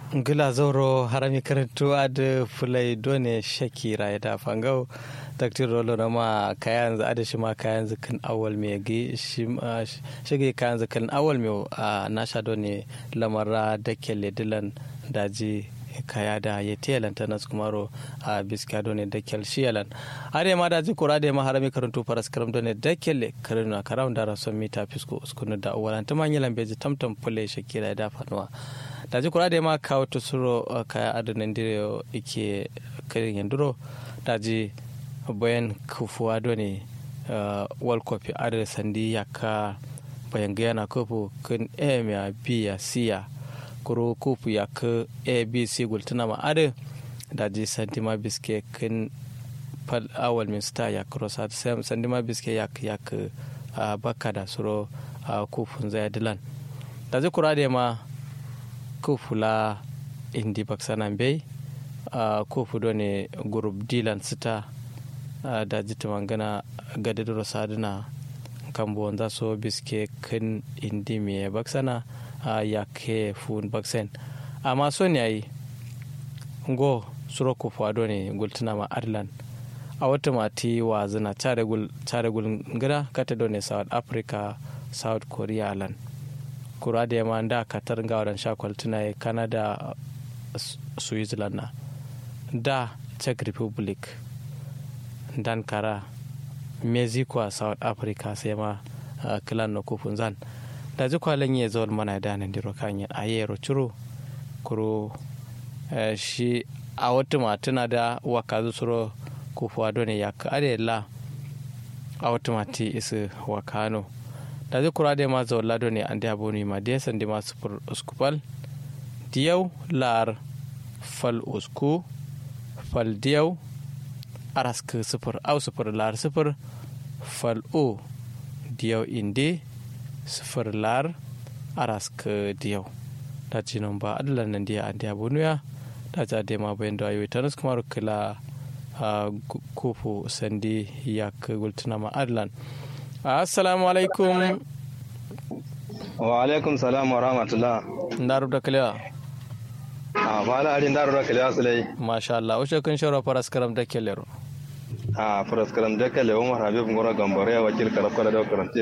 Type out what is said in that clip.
gila zoro harami karantu ad fulai done shakira ya da fangau taktir rolo na ma kayan za da shi ma kayan zikin awal me gi shi shige kayan zikin awal me a nasha done lamara da kelle dilan daji kaya da ya telan ta nas kumaro a biska done da kel shiyalan are ma daji kura da ma harami karantu faras karam done da kelle karuna karam da rason mita fisko uskunu da awalan ta manyan beji tamtam fulai shakira ya da fanuwa da ji kura da ma kawo to suro kaya adonan dire ike karin yanduro da ji bayan kufuwa do ne world cup adar sandi ya ka bayan gaya na kofu kan em ya b ya c ya kuro kofu ya ka a b c gultuna ma adar da ji sandi ma biske kan fal awal min star ya kuro sandi ma biske ya ka ya ka baka da suro kofun zai dilan da ji kura da ma ko fula indi baksanan bai ko fudo ne group dilan sita da jita mangana gadaduro saduna kambo wanda so biske kan indi me baksana ya ke fun baksen amma son yayi go suro ko fado ne gultuna ma ireland a wata mati wa zina tare gul ngara kata do ne south africa south korea land kura da yamma da katar ga wadan shakwal tuna canada switzerland na da czech republic dan kara mexico a south africa sai ma kilan na kufin zan da ji kwalin ya zaun mana da nan diro kan yin ayero ciro kuro shi a wata matuna da waka zusuro kufuwa dole ya ka la a wata mati isi wakano da zai kura da ma zaun lado ne an da boni ma da yasan da ma sufur uskupal diyau lar fal usku fal diyau arask sufur au sufur lar sufur fal o diyau inde sufur lar arask diyau da jinan ba adalan nan diya an da bonu ya da ja da ma bayan da ayoyi tanus kuma kila kufu sandi ya ka gultuna ma adalan assalamu alaikum wa alaikum salam wa rahmatullah ndaru da kalewa a bala ari ndaru da kalewa sulai masha Allah wace kun shawara faras karam da kelero a faras karam da kalewa umar habib ngora gambare wakil karafkara da karante